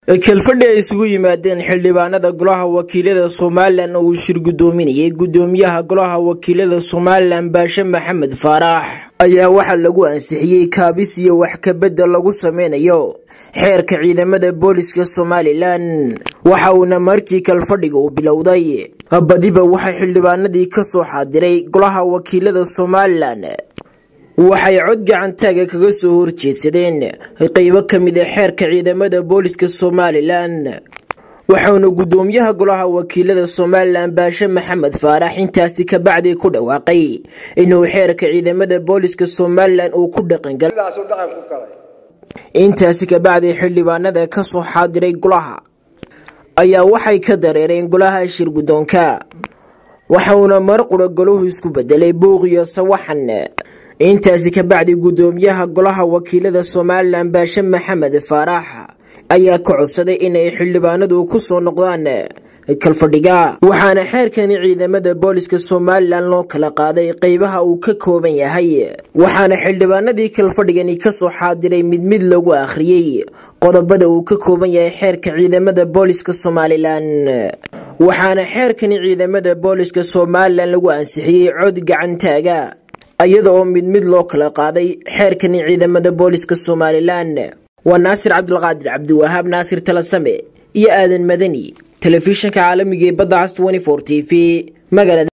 kalfadhi ay isugu yimaadeen xildhibaanada golaha wakiilada somalilan oo uu shir guddoominayay guddoomiyaha golaha wakiilada somalilan baashe maxamed faarax ayaa waxaa lagu ansixiyey kaabis iyo wax kabedel lagu sameynayo xeerka ciidamada booliska somalilan waxa uuna markii kalfadhiga uu bilowday badiba waxay xildhibaanadii kasoo xaadiray golaha wakiilada somalilan waxay cod gacantaaga kaga soo horjeedsadeen qeybo ka mid a xeerka ciidamada booliska somalilan waxauna guddoomiyaha golaha wakiilada somalilan baashe maxamed faarax intaasi kabacdi ku dhawaaqay inuu xeerka ciidamada booliska somalilan uu ku dhaqangalay intaasi kabacdi xildhibaanada kasoo xaadiray golaha ayaa waxay ka dareereen golaha shir guddoonka waxauna mar qura golahu isku bedelay buuq iyo sawaxan intaasi kabacdi guddoomiyaha golaha wakiilada somalilan baashe maxamed faarax ayaa ka codsaday inay xildhibaanadu ku soo noqdaan kalfadhiga waxaana xeerkani ciidamada booliska somalilan loo kala qaaday qeybaha uu ka kooban yahay waxaana xildhibaanadii kalfadhigani kasoo xaadiray mid mid lagu akhriyey qodobada uu ka kooban yahay xeerka ciidamada booliska somalilan waxaana xeerkani ciidamada booliska somalilan lagu ansixiyey cod gacantaaga iyada oo mid mid loo kala qaaday xeerkani ciidamada booliska somalilan waa naasir cabdulqaadir cabdiwahaab naasir talasame iyo aadan madani telefishinka caalamiga ee badda cas t v magaalada